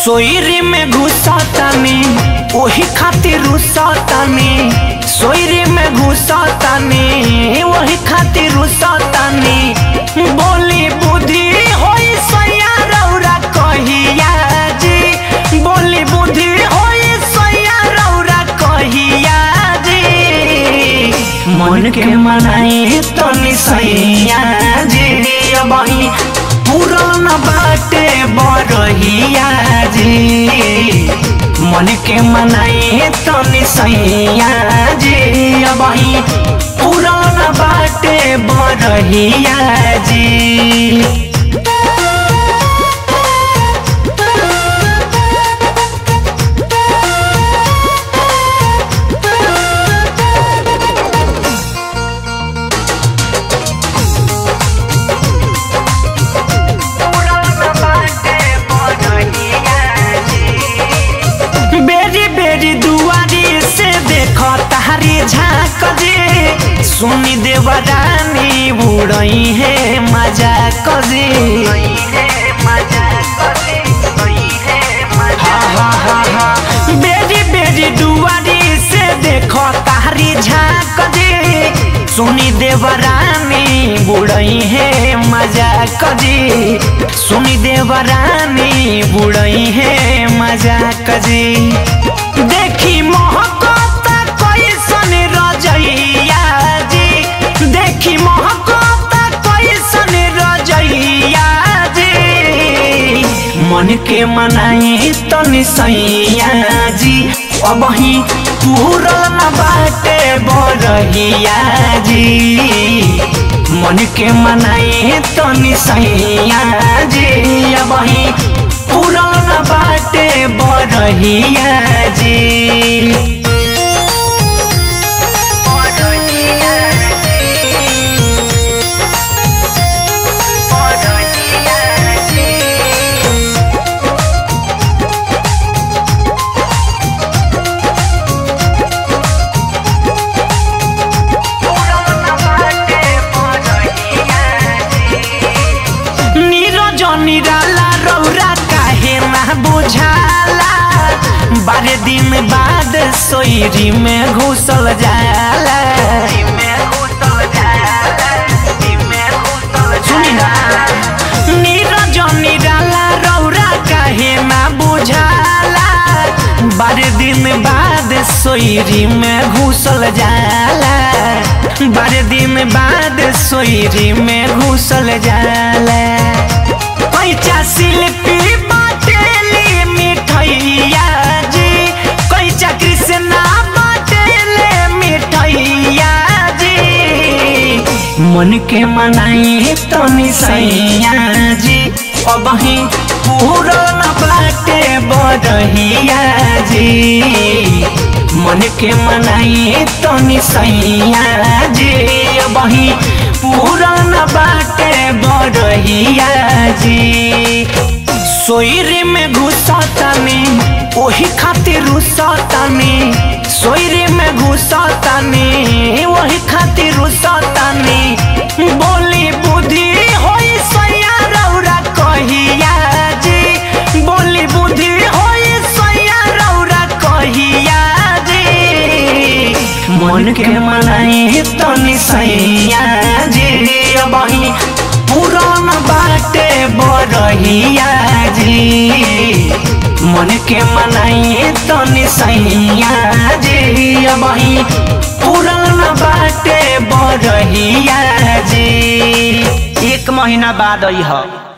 सोयरी में घुसतानी ओही खातिर रुसतानी सोयरी में घुसतानी ओही खातिर रुसतानी बोली बुद्धि होई सैया रौरा कहिया जी बोली बुद्धि होई सैया रौरा कहिया जी मन के मनाई तनी सैया जी अबही पुरान बाटे बरहिया जी मन के मनाई तनी सैया जी अबही पुरान बाटे बरहिया जी बेरी बेरी दुआरी से देखो तारी झाँक जे सुनी देवरानी बुड़ई है मजा कजे हा हा हा हा बेरी बेरी दुआरी से देखो तारी झाँक जे सुनी देवरानी बुड़ई है मजा कजी सुनी देवरानी बुड़ई है मजा कजी देखी मोहकता कैसन रजैया जी देखी मोहकता कैसन रजैया जी मन के मनाई तनी सैया जी अबही पूरन बाटे बरहिया जी मन के मनाई तनी सैया जी अबही पूरन बाटे बरहिया जी नीरज निराला रौरा काहे ना बुझाला बारह दिन बाद सोयरी में घुसल जाला सुनी ना नीरज निराला रौरा काहे ना बुझाला बारह दिन बाद सोयरी में घुसल जाला बारह दिन बाद सोयरी में घुसल जाला पैचा शिल्पी बाटेली मिठैया जी कैचा कृष्णा बाटेले मिठैया जी मन के मनाई तनी सैया जी अबही पूरन बाटे बरहिया जी मन के मनाई तनी सैया जी अबही पूरन बाटे बरहिया जी सोयरी में घुसतानी ओही खातिर रुसतानी सोयरी में घुसतानी ओही खातिर रुसतानी बोली बुद्धि होई सैया रौरा कहिया जी बोली बुद्धि होई सैया रौरा कहिया जी मन के मनाई तनी सैया जी अबही पुरान बाटे बरहिया जी मन के मनाई तनी सैया जी अबही पुरान बाटे बरहिया जी एक महीना बाद आई ह